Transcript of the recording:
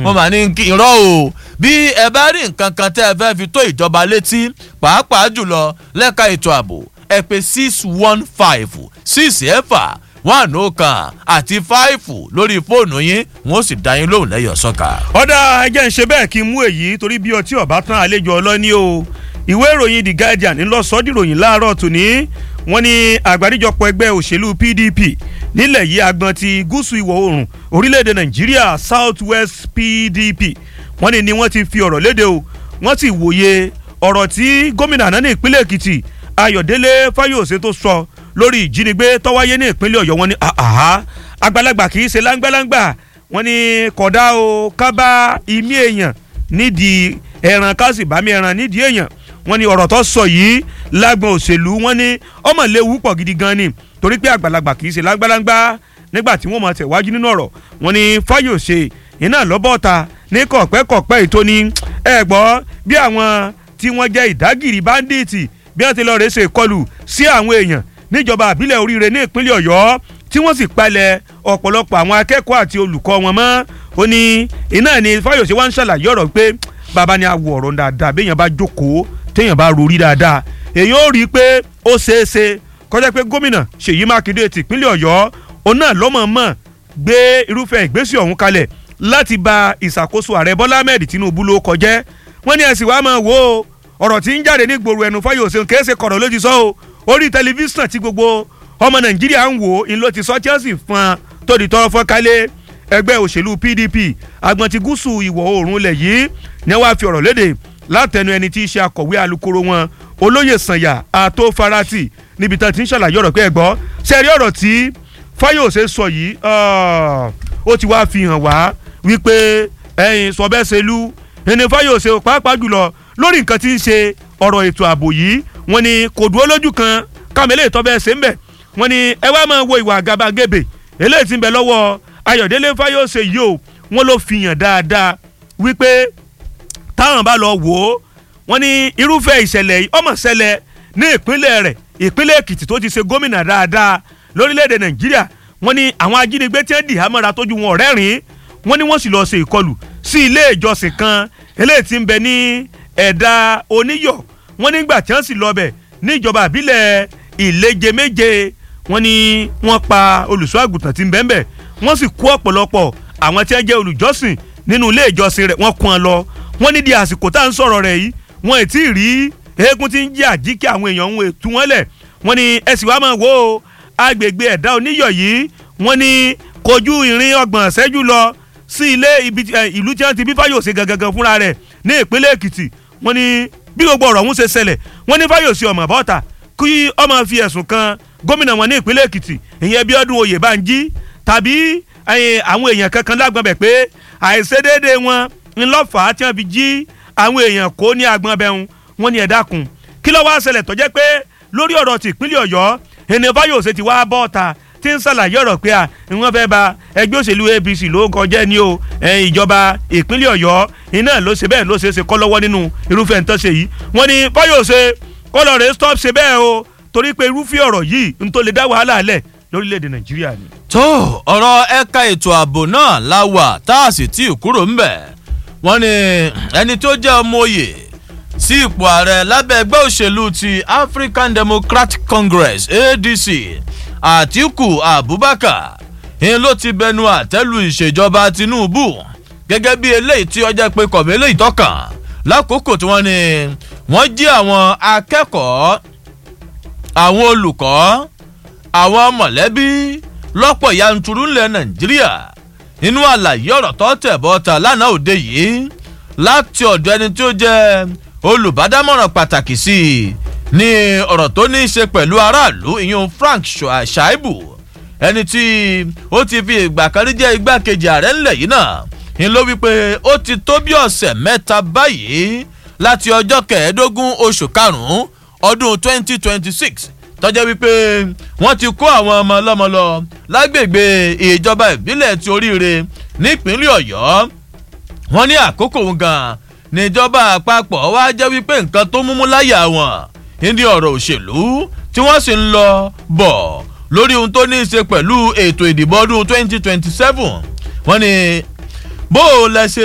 mo mà ní kí irọ́ o bí ẹ bá rí nǹkan kan tẹ́ ẹ fẹ́ fi tó ìjọba létí pàápàá jùlọ lẹ́ka ètò ààbò ẹ pé six one five six ẹ̀fà one oh kan àti five lórí fóònù yín wọn ó sì dá yín lóhùn lẹ́yọ̀ sọ́ka. ọ̀dà ẹjẹ́ ń ṣe bẹ́ẹ̀ kí n mú èyí torí bí ọtí ọ̀bá tán àlejò ọlọ́ní o ìwé ìròyìn the guardian ńlọ sọ́dìròyìn láàárọ̀ tòní wọ́n ní àgbáríjọpọ̀ ẹgbẹ́ òṣèlú pdp nílẹ̀ yìí agbọn ti gúúsù ìwọ̀ oòrùn orílẹ̀-èdè nàìjíríà south west pdp wọ́n ní ni wọ́n ti fi ọ̀rọ̀ léde o wọ́n sì wòye ọ̀rọ̀ tí gómìnà àná ní ìpínlẹ̀ èkìtì ayọ̀délé fáyọ̀sẹ̀ tó sọ lórí ìjínigbé tọ́wáyé ní ìpínlẹ̀ ọ̀yọ́ wọn ní àhá àgbàlagbà kì í ṣe láńgbàláńgbà wọn ní kódà o kábà imí èèyàn nídìí ẹran kásìbámi ẹran nídìí èèyàn wọn ní ọ̀rọ̀ tó sọ yìí lágbọn òṣèlú wọn ní ọmọ léwu pọ̀ gidi gan ni torí pé àgbàlagbà kì í ṣe láńgbàláńgbà nígbà tí wọ́n máa tẹ̀wájú nínú ọ̀rọ̀ wọn ní fáyọ̀sẹ̀ iná lọ́bọ̀ọ̀ta ní kọ̀pẹ́kọ̀pẹ́ ètò ni ẹ gbọ́ bí àwọn tí wọ́n jẹ́ ìdágìrì báńdíìtì bí wọ́n ti lọ rèé ṣe ìkọlù sí àwọn èèyàn níjọba àbílẹ̀ oríire ní ìpínlẹ̀ ọ̀yọ́ tí wọ́n sì palẹ̀ ọ̀pọ̀lọpọ̀ àwọn akẹ́kọ̀ọ́ àti olùkọ́ wọn mọ́ ó ní iná ni fáyọ̀sẹ̀ wá ń ṣàlàyé ọ̀rọ̀ pé bàbá ni àwọ̀ ọ̀rọ̀ dáadáa béèyàn bá jókòó téèyàn bá rorí dáadáa èèyàn ó rí i pé ó ṣeé ṣe kọjá pé gómìnà ṣèyí mákindé ti ìpínlẹ̀ ọ̀yọ́ òun náà lọ́mọ̀ọ́mọ̀ gbé irúfẹ́ ìgbésẹ̀ ọ̀hún kalẹ̀ láti ba ìṣàkóso ààrẹ bọ́lá ahmed tinubu ló kọjẹ́ wọ́n ní ẹ̀sìn wàá máa wò ó ọ̀rọ̀ tí ń jáde ní gbòòrò ẹnu fáyọ̀sẹ̀ kìí ṣe kọ̀rọ̀ ló ti sọ o orí tẹlifíṣàn tí gbogbo ọmọ nàìjíríà ń wò ń ló ti sọ chelsea fún un tó di tọrọ fọ́nkálẹ̀ ẹgbẹ́ òṣèlú pdp agbọn ti gúúsù ìwọ̀ oòrùn ilẹ̀ yìí ni wàá fi ọ̀rọ̀ léde látẹnu ẹni tí í ṣe akọ̀wé alukoro wọn olóyè sànyà àtó farati níbi tán ti ń ṣàlàyé ọ̀rọ̀ pé ẹ gbọ́ sẹ́rí ọ̀rọ̀ tí fáyọ̀sẹ̀ sọ yìí ó ti wá fi hàn wá wípé ẹyin sọbẹ́sẹ̀lú ẹni fáyọ̀sẹ̀ pàápàá jùlọ lórí nǹkan tí ń ṣe ọ̀rọ̀ ètò ààbò yìí wọ́n ní kò dúró lójú kan kámẹ́lẹ́ ìtọ́bẹ̀ ṣe ń bẹ̀ wọ́n ní ẹ wá máa wo ìwà àgàbàgebè eléyìí ti ń bẹ lọ́wọ́ ayọ̀délé fáyọ̀sẹ̀ yìí o wọ́n ló fi hàn dáadáa wípé táwọn bá lọ wò ó wọ́n ní irúfẹ́ ìṣẹ̀lẹ̀ yìí ọmọ ṣẹlẹ̀ ní ìpínlẹ̀ rẹ̀ ìpínlẹ̀ èkìtì tó ti ṣe gómìnà dáadáa lórílẹ̀‐èdè nàìjíríà wọ́n ní àwọn ajínigbé tí wọ́n dì hámọ́ra tójú wọn ọ̀rẹ́rìn wọ́n ní wọ́n sì lọ́ọ́ ṣe ìkọlù sí ilé ìjọsìn kan eléyìí tí ń bẹ ní ẹ̀dá oníyọ̀ wọ́n nígbà tí wọ́n sì lọ bẹ̀ ní ìjọba àbílẹ̀ ìleje méje wọ́n ní wọ́n pa olùṣọ́ àgùntàn tí ń bẹ́ẹ̀ bẹ́ẹ̀ wọ́n sì kó ọ̀pọ̀lọpọ̀ àwọn tí wọ́n jẹ́ olùjọ́sìn nínú ilé ìjọsìn rẹ̀ wọ́n kún ọ lọ wọ́n ní di àsìkò tá à ń sọ̀rọ̀ rẹ̀ yìí wọ́n ì tí ì rí eégún tí ń jẹ́ àjíkí àwọn èèyàn ń tú wọ́n lẹ̀ wọ́n ní ẹ sì wá máa wo agbègbè ẹ̀dá oníyọ̀ yìí wọ́n ní kojú ìrìn ọgbọ̀n ṣẹ́jú lọ sí ilé ìlú tí wọ́n ti bí fáyọ̀sẹ̀ gangan fúnra rẹ̀ ní ìpínlẹ̀ èkìtì wọ́n ní bí gbogbo ọ̀rọ̀ ọ̀hún ṣe ṣẹlẹ̀ wọ́n ní fáyọ̀sẹ̀ ọmọ bọ́ta kí ọmọ fi ẹ̀sùn kan gómìnà wọn ní ìpínlẹ̀ èkìtì ìyẹn bí ọdún oyè bá ń jí tàbí àwọn èèyàn kankan lágbọn bẹ̀ pé àìṣedéédé wọn ńlọ́fà tí wọ́n fi jí àwọn èèyàn kó ní agbọn bẹ́hùn wọ́n ní ẹ dákun kí ló wá ṣẹlẹ̀ tó jẹ́ pé lórí ọ̀rọ̀ ti ìpínlẹ̀ ọ̀yọ́ ènìyàn fáyọ̀sẹ̀ ti wá bọ́ta tí ń ṣàlàyé ọ̀rọ̀ pé à wọ́n fẹ́ ba ẹgbẹ́ òṣèlú apc ló kọjá ní o ìjọba ìpínlẹ̀ ọ̀yọ́ iná ló ṣe bẹ́ẹ̀ ló ṣe é ṣe kọ́ lọ́wọ́ nínú irúfẹ́ nǹkan ṣe yìí wọ́n ní fáyọ̀sẹ̀ kọ́lọ̀ rẹ̀ stop ṣe bẹ́ẹ̀ o torí pé irúfẹ́ ọ̀rọ̀ yìí ń tó lè dá wàhálà lẹ̀ lórílẹ̀‐èdè nàìjíríà ni. tó ọ̀rọ̀ ẹ̀ka ètò ààbò náà la wà tá a sì tí ì kúrò ń bẹ̀ wọ́n ní ẹni tó jẹ́ ọmọ òye sí ipò ààrẹ lábẹ́ ẹgbẹ́ òṣèlú ti african democratic congress adc àtiku abubakar ń ló ti bẹnu àtẹ́lu ìṣèjọba tinubu gẹ́gẹ́ bí eléyìí tí ọjà pé kọ̀wé eléyìí tọ́kàn lákòókò tí wọ́n ní wọ́n jí àwọn akẹ́kọ̀ọ́ àwọn olùkọ́ àwọn mọ̀lẹ́bí lọ́pọ̀ yanturu ńlẹ̀ nàìjíríà nínú àlàyé ọ̀rọ̀ tó tẹ̀ bọ́ta lánàá òde yìí láti ọ̀dọ̀ ẹni tí ó jẹ́ olùbádámọ̀ràn pàtàkì sí i ní ọ̀rọ̀ tó ní í ṣe pẹ̀lú aráàlú ìyún frank shaibu ẹni tí ó ti fi ìgbà kan rí jẹ́ igbákejì ààrẹ ńlẹ̀ yìí náà ń ló wípé ó ti tó bí ọ̀sẹ̀ mẹ́ta báyìí láti ọjọ́ kẹẹ̀ẹ́dógún oṣù karùn-ún ọdún 2026 tọ́jọ́ wípé wọ́n ti kó àwọn ọmọ ọlọ́mọ lọ lágbègbè ìjọba ìbílẹ̀ ti oríire nípínlẹ̀ ọ̀yọ́ wọ́n ní àkókò gan níjọba àpapọ̀ wá jẹ́ wípé nǹkan tó múmú láyà wọn ní ọ̀rọ̀ òṣèlú tí wọ́n sì ń lọ bọ̀ lórí ohun tó ní í ṣe pẹ̀lú ètò ìdìbò ọdún 2027 wọ́n ní bó o lẹ ṣe